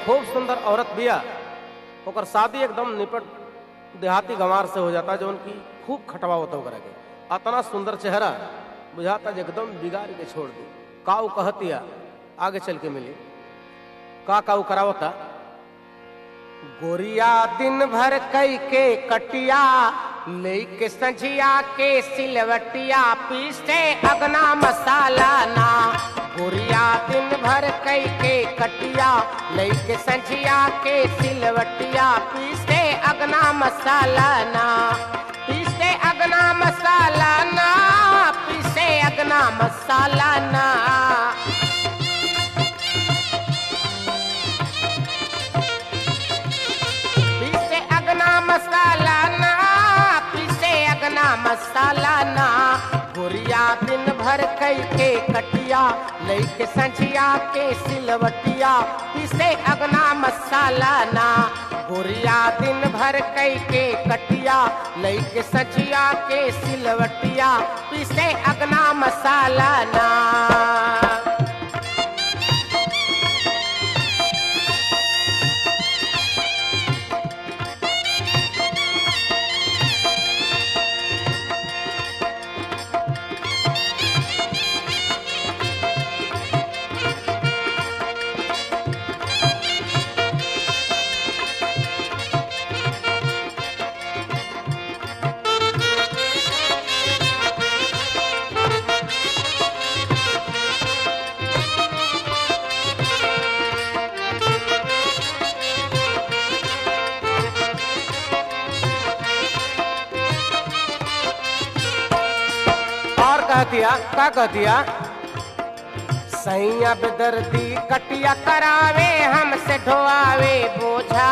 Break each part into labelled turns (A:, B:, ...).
A: खूब सुंदर औरत बिया ओकर शादी एकदम निपट देहाती गंवार से हो जाता जो उनकी खूब खटवा होता ओकरा के अतना सुंदर चेहरा बुझाता जे एकदम बिगाड़ के छोड़ दी का उ कहतिया आगे चल के मिली का का उ करावता गोरिया दिन भर कई के कटिया लेके संझिया के सिलवटिया पीसे अगना मसाला ना गोरिया दिन भर कई के कटिया लेके संझिया के सिलवटिया पीसे अगना मसाला ना पीसे अगना मसाला ना पीसे अगना मसाला ना पीसे अगना मसाला ना पीसे अगना मसाला ना गोरिया दिन भर कई के कटिया लेके संझिया के सिलवटिया पीसे अगना मसाला ना गोरिया दिन भर कई के कटिया लेके संझिया के सिलवटिया पीसे अगना मसाला ना और कहतिया का कहतिया सैया बेदर्दी कटिया करावे हमसे ढोआवे बोझा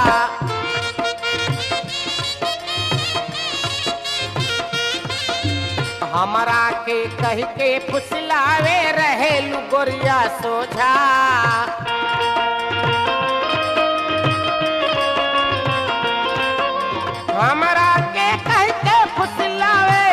A: हमारा के कह के फुसलावे रहे गोरिया सोझा हमारा के कह के फुसलावे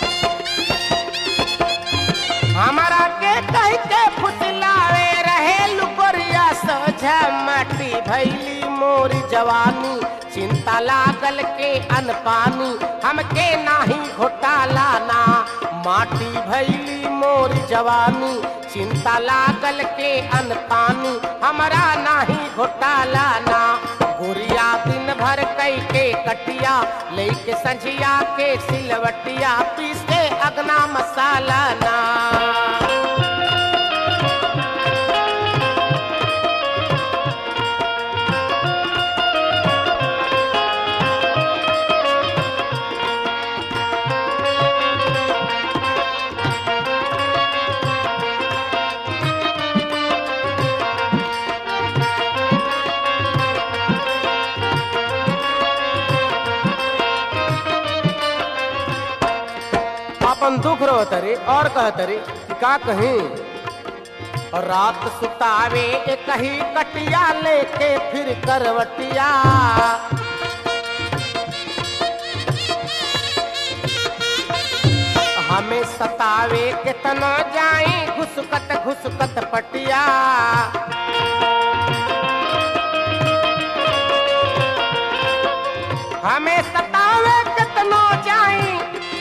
A: हमारा के कह के फुसलावे रहे लुकोरिया सोझा माटी भैली मोरी जवानी चिंता लागल के अनपानी हमके नाही घोटाला ना माटी भैली मोरी जवानी चिंता लागल के अनपानी हमरा नाही घोटाला ना गोरिया दिन भर कई के कटिया लेके संझिया के सिलवटिया पीसे अगना मसाला ना अपन दुख रो तरी और कह तरी कि का कहीं रात सुतावे एक ही कटिया लेके फिर करवटिया हमें सतावे कितना जाई घुसकत घुसकत पटिया हमें सतावे कितना जाई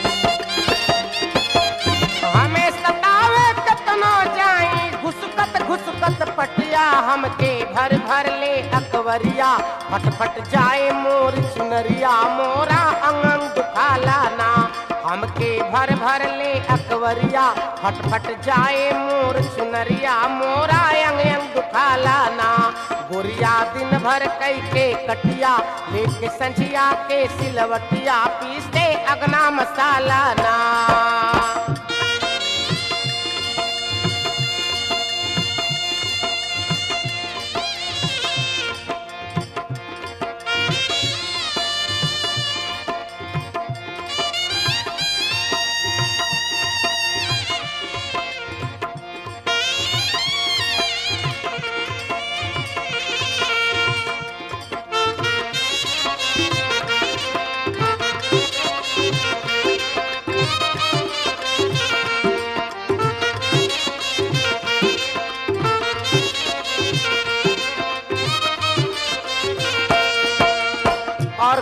A: हमें सतावे कितना जाई घुसकत घुसकत पटिया हमके भर भर ले अकवरिया फट फट जाए मोर चुनरिया मोरा अंगन दुखाला ना हमके भर भर ले अकवरिया फट फट जाए मोर चुनरिया मोरा अंग अंग दुखाला ना गोरिया दिन भर कई के कटिया लेके संझिया के सिलवटिया पीसते अगना मसाला ना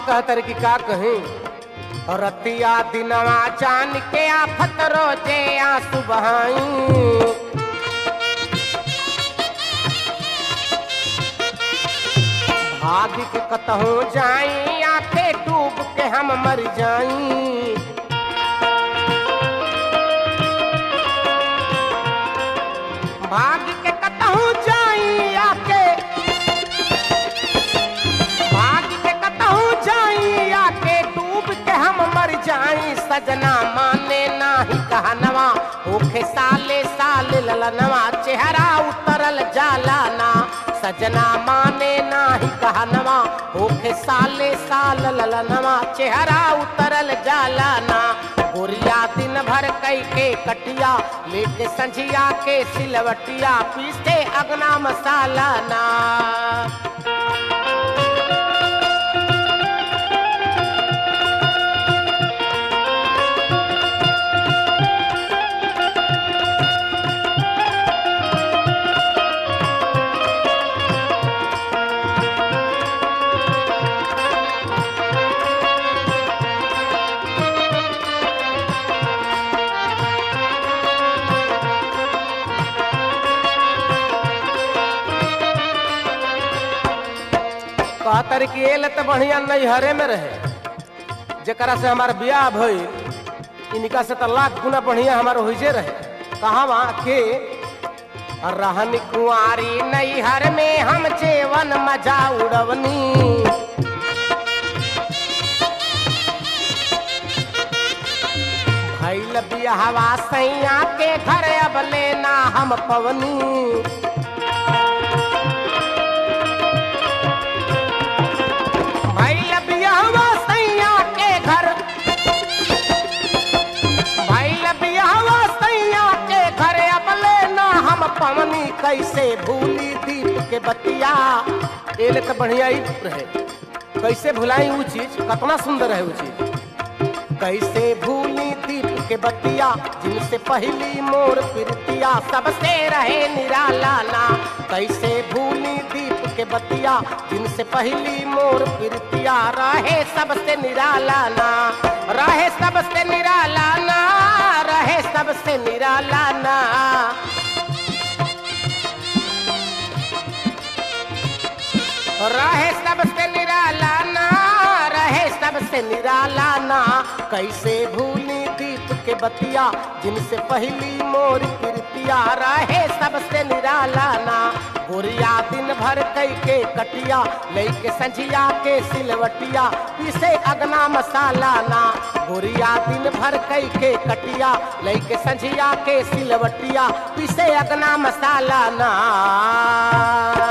A: कहतर कि का कहीं रतिया दिनवा जान के आफत रोजे आंसू बहाई भाग के कतहू जाई आखे डूब के हम मर जाई भाग के कतहू जाई आके भाग के कतहू जाई आके डूब के हम मर जाई सजना माने नाही कहनवा ओखे साले साल ललनवा चेहरा उतरल जाला ना सजना माने नाही कहनवा ओखे साले साल ललनवा चेहरा उतरल जाला ना गोरिया दिन भर कई के कटिया लेके संझिया के सिलवटिया पीसे अगना मसाला ना कहतर कि एल तो बढ़िया नैहरे में रहे जकरा से हमार ब्याह भइल इनका से तो लाख गुना बढ़िया हमार होइजे रहे कहा वहाँ के रहन कुआरी नैहर में हम जेवन मजा उड़वनी भैल बियाहवा सैया के घर अब लेना हम पवनी भैल बियाहवा सैया के घर भैल बियाहवा सैया के घर अब लेना हम पवनी कैसे भूली दीप के बतिया एले तो बढ़िया ही रहे कैसे भुलाई ऊ चीज कितना सुंदर है ऊ चीज कैसे भूली दीप के बतिया जिनसे पहली मोर प्रीतिया सबसे रहे निराला ना कैसे भूली दीप के बतिया जिनसे पहली मोर प्रीतिया रहे सबसे निराला ना रहे सबसे निराला ना रहे सबसे निराला ना रहे सबसे निराला ना रहे सबसे निराला ना कैसे भूली दीप के बतिया जिनसे पहली मोर कीर्तिया रहे सबसे निराला ना गोरिया दिन भर कई के कटिया लेके संझिया के सिलवटिया पीसे अगना मसाला ना गोरिया दिन भर कई के कटिया लेके संझिया के सिलवटिया पीसे अगना मसाला ना